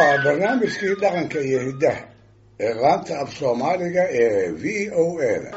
waa barnaamijkii dhaqanka iyo hiddaha ee laanta af soomaaliga ee v o a da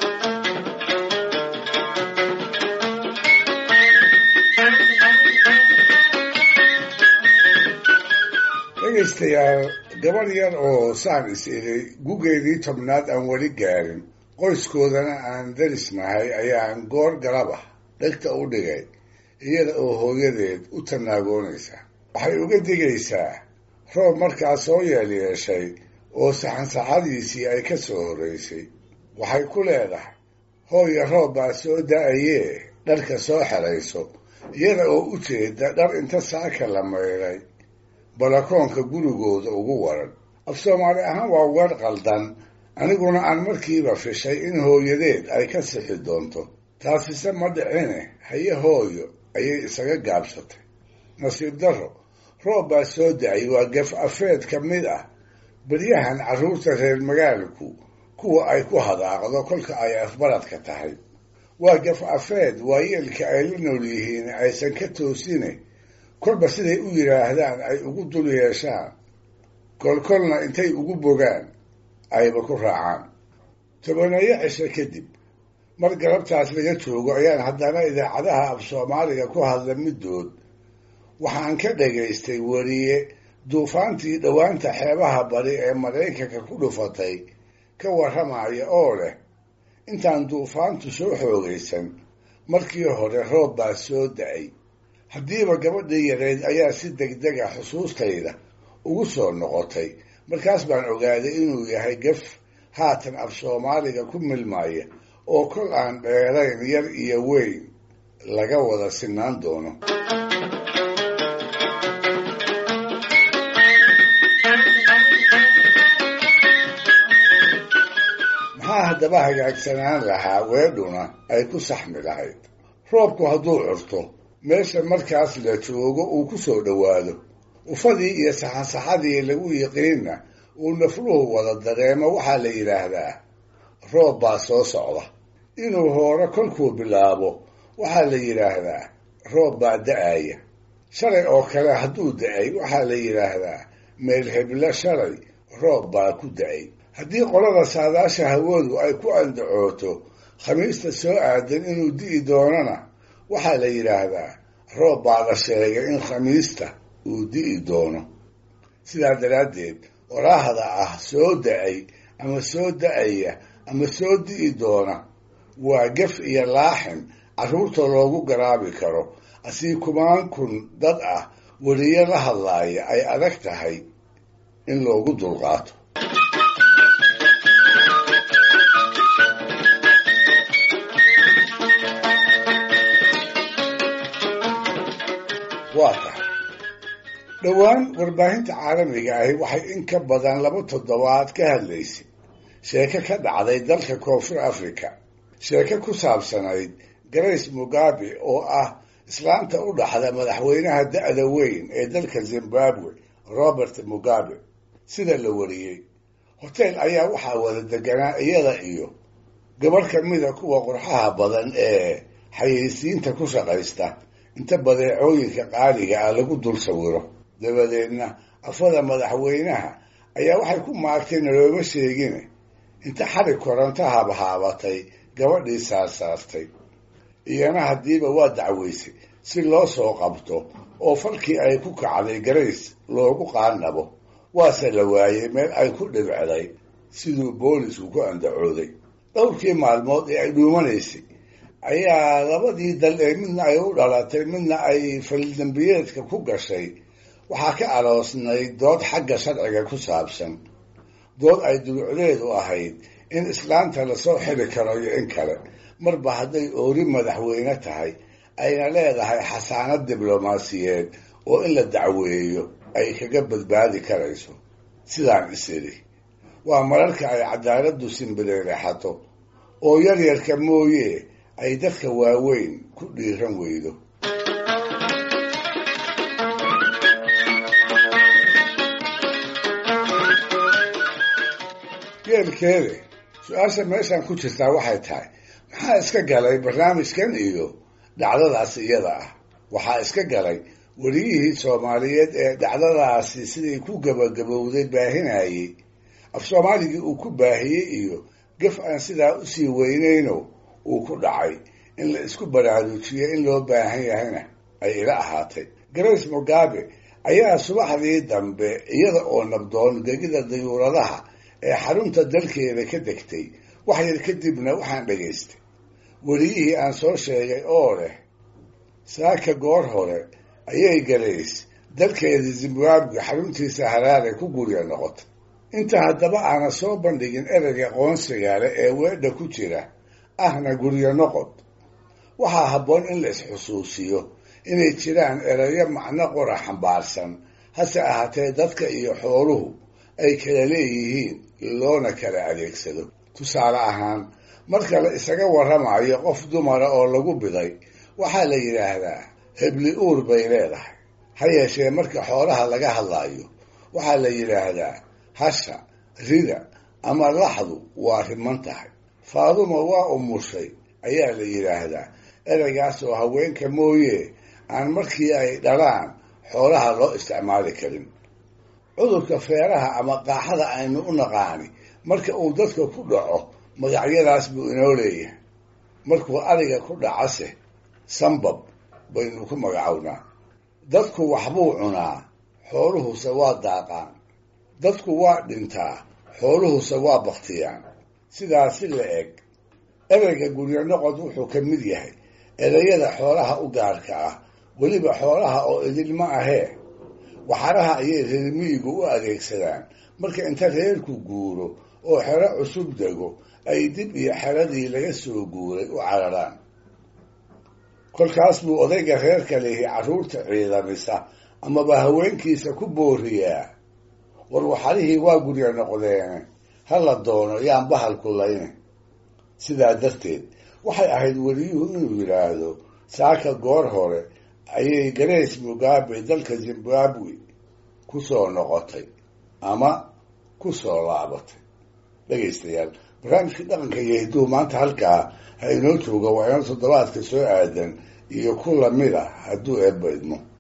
dhegaystayaal gabadh yar oo saan is idhi gugeedii tobnaad aan weli gaarin qoyskoodana aan darisnahay ayaan goor galaba dhegta u dhigay iyada oo hooyadeed u tanaagoonaysa waxay uga digaysaa roob markaa soo yeelyeeshay oo saxansaxadiisii ay ka soo horraysay waxay ku leedahay hooya roob baa soo da-ayee dharka soo xerayso iyada oo u jeeda dhar inta saaka la maydhay balakoonka gurigooda ugu waran af soomaali ahaan waa weer qaldan aniguna aan markiiba fishay in hooyadeed ay ka sixi doonto taasise ma dhicine haye hooyo ayay isaga gaabsatay nasiib darro roob baa soo da-ay waa gaf afeed ka mid ah beryahan carruurta reer magaalku kuwa ay ku hadaaqdo kolka ay afbaradka tahay waa gaf afeed waayeelka ay la nool yihiin aysan ka toosine kolba siday u yidhaahdaan ay ugu dul yeeshaan kolkolna intay ugu bogaan ayba ku raacaan tobaneeyo cisho kadib mar galabtaas laga joogo ayaan haddana idaacadaha af soomaaliga ku hadla middood waxaan ka dhagaystay weriye duufaantii dhowaanta xeebaha bari ee maraykanka ku dhufatay ka warramaya oo leh intaan duufaantu soo xoogaysan markii hore roob baa soo da-ay haddiiba gabadhii yareyd ayaa si degdega xusuustayda ugu soo noqotay markaas baan ogaaday inuu yahay gaf haatan af soomaaliga ku milmaya oo kol aan dheerayn yar iyo weyn laga wada sinaan doono maxaa haddaba hagaagsanaan lahaa weedhuna ay ku saxmi lahayd roobku hadduu curto meesha markaas la joogo uu ku soo dhowaado ufadii iyo saxansaxadii lagu yiqiinna uu nafluhu wada dareemo waxaa la yidhaahdaa roob baa soo socda inuu hoore kolkuu bilaabo waxaa la yidhaahdaa roob baa da-aya shalay oo kale hadduu da-ay waxaa la yidhaahdaa meel heblo shalay roob baa ku da-ay haddii qolada saadaasha hawadu ay ku andacooto khamiista soo aadan inuu di'i doonana waxaa la yidhaahdaa roob baa la sheegay in khamiista uu di'i doono sidaa daraaddeed waraahda ah soo da-ay ama soo da-aya ama soo di'i doona waa gaf iyo laaxin carruurta loogu garaabi karo asii kumaan kun dad ah weliyo la hadlaaya ay adag tahay in loogu dulqaato waa tahay dhowaan warbaahinta caalamiga ahi waxay in ka badan laba toddobaad ka hadlaysay sheeko ka dhacday dalka koonfur africa sheeko ku saabsanayd grace mugabe oo ah islaanta u dhaxda madaxweynaha da-da weyn ee dalka zimbabwe robert mugabe sida la wariyey hotel ayaa waxaa wada deganaa iyada iyo gabarh ka mida kuwa qurxaha badan ee xayeysiinta ku shaqaysta inta badeecooyinka qaaliga ah lagu dul sawiro dabadeedna afada madaxweynaha ayaa waxay ku maagtay nalooma sheegine inta xarig koranto habhaabatay gabadhii saarsaartay iyana haddiiba waa dacweysay si loo soo qabto oo falkii ay ku kacday grace loogu qaanabo waase la waayey meel ay ku dhibcday siduu boolisku ku andacooday dhowrkii maalmood ee ay dhuumanaysay ayaa labadii dal ee midna ay u dhalatay midna ay faldambiyeedka ku gashay waxaa ka aroosnayd dood xagga sharciga ku saabsan dood ay dulucdeedu ahayd in islaanta lasoo xiri karo iyo in kale marba hadday oori madaxweyne tahay ayna leedahay xasaanad diblomaasiyeed oo in la dacweeyo ay kaga badbaadi karayso sidaan isidhi waa mararka ay cadaaladdu simbireerexato oo yaryarka mooye ay dadka waaweyn ku dhiiran weydo geelkeede su-aasha meeshan ku jirtaa waxay tahay maxaa iska galay barnaamijkan iyo dhacdadaas iyada ah waxaa iska galay weliyihii soomaaliyeed ee dhacdadaasi siday ku gabagabowday baahinayey af soomaaligii uu ku baahiyey iyo gaf aan sidaa usii weynayno uu ku dhacay in la isku baraarujiyo in loo baahan yahayna ay ila ahaatay grace mugabe ayaa subaxdii dambe iyada oo nabdoon gegida dayuuradaha ee xarunta dalkeeda ka degtay wax yar kadibna waxaan dhegaystay weliyihii aan soo sheegay oo leh saaka goor hore ayay garays dalkeeda zimbabwe xaruntiisa haraare ku gurya noqotay inta haddaba aana soo bandhigin ereyga qoonsigale ee weedha ku jira ahna guryo noqod waxaa habboon in la isxusuusiyo inay jiraan erayo macno qora xambaarsan hase ahaatee dadka iyo xooluhu ay kala leeyihiin loona kala adeegsado tusaale ahaan marka la isaga warramayo qof dumara oo lagu biday waxaa la yidhaahdaa hebli uur bay leedahay ha yeeshee marka xoolaha laga hadlaayo waxaa la yidhaahdaa hasha rida ama laxdu waa riman tahay faaduma waa umushay ayaa la yidhaahdaa ereygaas oo haweenka mooye aan markii ay dhalaan xoolaha loo isticmaali karin cudurka feeraha ama qaaxada aynu u naqaani marka uu dadka ku dhaco magacyadaas buu inoo leeyahay markuu ariga ku dhacase sambab baynu ku magacownaa dadku waxbuu cunaa xooluhuse waa daaqaan dadku waa dhintaa xooluhuse waa baktiyaan sidaasi la eg ereyga guryo noqod wuxuu ka mid yahay ereyada xoolaha u gaarka ah weliba xoolaha oo idilma ahee waxaraha ayay reermiyigu u adeegsadaan marka inta reerku guuro oo xero cusub dego ay dib iyo xeradii laga soo guuray u cararaan kolkaas buu odayga reerka lihi carruurta ciidamisa amaba haweenkiisa ku booriyaa war waxarihii waa guryo noqdeene ha la doono yaan bahalku layne sidaa darteed waxay ahayd weliyuhu inuu yidhaahdo saaka goor hore ayay grace mugabe dalka zimbabwe ku soo noqotay ama ku soo laabatay dhegaystayaal barnaamijkii dhaqanka iyo hidduu maanta halkaa ha inoo jooga waa inoo toddobaadka soo aadan iyo ku lamid a hadduu eebba idmo